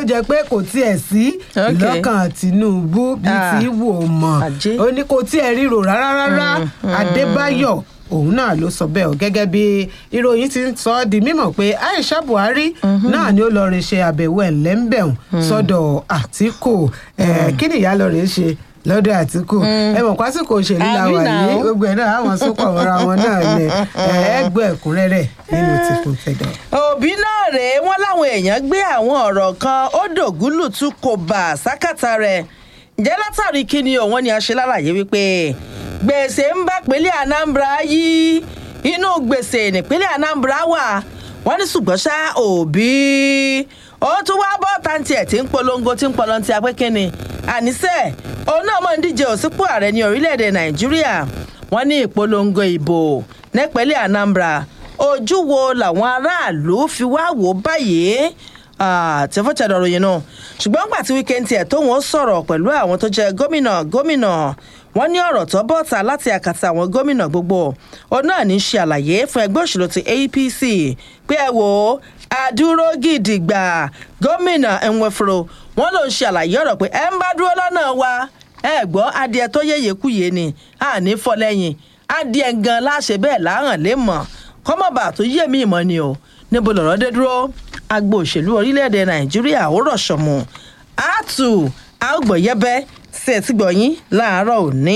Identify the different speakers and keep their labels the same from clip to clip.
Speaker 1: jẹ́ pé kò tiẹ̀ sí
Speaker 2: Ok.
Speaker 1: lọ́kàn Tinubu bí
Speaker 2: Ah.
Speaker 1: ti wò ó mọ̀
Speaker 2: Ajé.
Speaker 1: ó ní kò tiẹ̀ ríro rárá rárá Adébáyọ̀ òun náà ló sọ bẹ́ẹ̀ o gẹ́gẹ́ bí ìròyìn ti ń sọ ọ́ di mímọ̀ pé Aisha Buhari náà ni ó lọ rè ṣe àbẹ̀wò ẹ̀lẹ́ńbẹ̀hùn sọ́dọ̀ Àtíkù Eh, kí ni ìyá lọ rè ṣe lọ́dọ̀ Àtíkù ẹ mọ̀ pásíkò òṣèlú la
Speaker 2: Àbí
Speaker 1: wà
Speaker 2: náà.
Speaker 1: yìí gbogbo ẹ̀ náà àwọn sopọ̀ mọ́ra wọn náà lẹ̀ ẹgbẹ́ ẹ̀kúnrẹ́rẹ́ nínú tìkún tẹ̀dọ̀.
Speaker 2: òbí náà rèé wọn láwọn èèyàn gbé àwọn ọ̀rọ̀ kan ó dògúlùtù kò bà sákàtà rẹ̀ ǹjẹ́ látàrí kí ni òun ni a ṣe lálàyé wípé gbèsè ń bá pínlẹ̀ Anambra yí inú gbèsè nípínlẹ̀ Anambra wà wọ́n ní ṣùgbọ́n ṣá òbí ó tún wá bọ́ tàǹtì ẹ̀ tí ń polongo tí ń pọlọ́ntì apẹ́kẹ́ni àníṣe òun náà mọ̀ ń díje òsípò ààrẹ ní orílẹ̀-èdè Nàìjíríà wọ́n ní ìpolongo ìbò nípínlẹ̀ Anambra ojú wo làwọn aráàlú fi wá wò báyìí tí fún tẹ̀dọ̀ ròyìn náà ṣùgbọ́n gbà tí wíkẹ́ǹtì ẹ̀ tóun ó sọ̀rọ̀ pẹ̀lú àwọn tó jẹ́ gómìnà gómìnà wọ́n ní ọ̀rọ̀ tó bọ́ta láti àkàtà àwọn gómìnà gbogbo òun náà ní í ṣe àlàyé fún ẹgbẹ́ òṣèlú ti APC pé ẹ wò ó àdúró gidigba gómìnà Nweforo wọ́n ló ń ṣe àlàyé ọ̀rọ̀ pé ẹ ń bá dúró lọ́nà wa ẹ gbọ́ adìẹ tó yéye kúyè ni àní fọlẹ́yìn adìẹ gan láṣẹ bẹ́ẹ̀ láhàn lè mọ̀ kọ́mọ̀bà tó yé mi ìmọ̀ ni o níbo lọ̀rọ̀ dé dúró agbo òṣèlú orílẹ̀-èdè nàìjíríà ó rọ̀ ṣọ̀mù àtù àgbọ̀yẹ́bẹ́ sí ẹtí gbọ̀yìn láàárọ̀ òní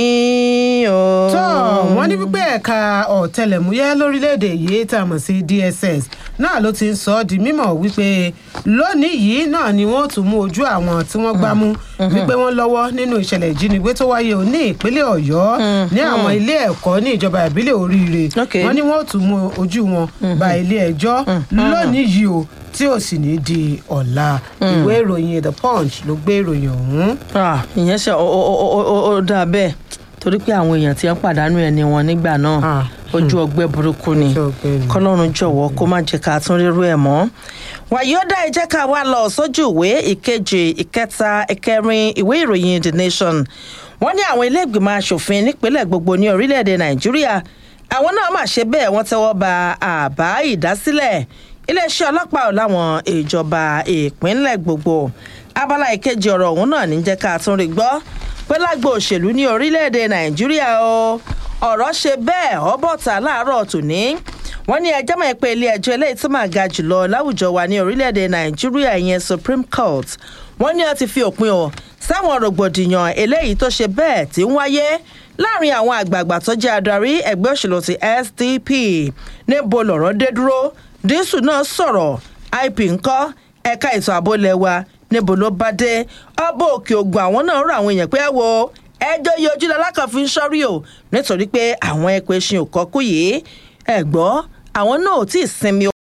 Speaker 2: o.
Speaker 1: tó wọ́n ní wípé ẹ̀ka ọ̀tẹlẹ̀múyẹ́ lórílẹ̀‐èdè yìí tá a mọ̀ sí DSS náà ló ti ń sọ ọ́ di mímọ̀ wípé lónìí yìí náà ni wọ́n tún mú ojú àwọn tí wọ́n gbá mú wípé wọ́n lọ́wọ́ nínú ìṣẹ̀lẹ̀ ìjínigbé tó wáyé o ní ìpínlẹ̀ ọ̀yọ́ ní àwọn ilé ẹ̀kọ́ ní ìjọba ìbílẹ̀ oríire
Speaker 2: Okay.
Speaker 1: wọ́n ní wọ́n tún mú ojú wọn ba ilé ẹjọ́ lónìí yìí o tí ò sì ní di ọ̀la ìwé ìròyìn The Punch ló gbé ìròyìn ọ̀hún.
Speaker 2: Ah, ìyẹn ṣe ó ó- ó- ó- ó dáa bẹ́ẹ̀ torí pé àwọn èèyàn ti ń pàdánù ẹni wọn nígbà náà
Speaker 1: Ah,
Speaker 2: ojú ọgbẹ́ burúkú ni
Speaker 1: Ojú ọgbẹ́ ni.
Speaker 2: kọlọ́run jọ̀wọ́ kó má jẹ́ ká tún rírú ẹ̀ mọ́. wàyí ó dá ẹ jẹ́ ká wá lọ sójú ìwé ìkejì ìkẹta ìkẹrin ìwé ìròyìn The Nation wọ́n ní àwọn ilé ìgbìmọ̀ asòfin nípínlẹ̀ gbogbo ní orílẹ̀-èdè Nàìjíríà àwọn náà mà ṣe bẹ́ẹ̀ wọ́n tẹ́wọ́ ba àbá ìdásílẹ̀ iléeṣẹ́ ọlọ́pàá ò láwọn ìjọba ìpínlẹ̀ gbogbo abala ìkejì ọ̀rọ̀ ọ̀hún náà ní jẹ́ ká tún rí gbọ́ pé lágbo òṣèlú ní orílẹ̀-èdè Nàìjíríà o ọ̀rọ̀ ṣe bẹ́ẹ̀ ọ́bọ̀tà láàárọ̀ tòní wọ́n ní ẹjọ́ mọ̀ pé ilé ẹjọ́ eléyìí tó máa ga jùlọ láwùjọ wa ní orílẹ̀-èdè Nàìjíríà ìyẹn Supreme Court wọ́n ní ó ti fi òpin o sáwọn rògbòdìyàn eléyìí tó ṣe bẹ́ẹ̀ tí ń wáyé láàrin àwọn àgbààgbà tó jẹ́ adarí ẹgbẹ́ òṣèlú ti SDP níbo lọ̀rọ̀ dé dúró dísù náà sọ̀rọ̀ IP ńkọ́ ẹ̀ka ètò ààbò lẹ́wà níbo ló bá dé ọba òkè ògùn àwọn náà rọ àwọn èèyàn pé ẹ wo ẹjọ́ yìí ojú lalákan fi ń sọ́rí o nítorí pé àwọn ẹ̀pẹ̀ ṣin ò kọ́kú yìí ẹ̀ gbọ́ àwọn náà ò tí ì sinmi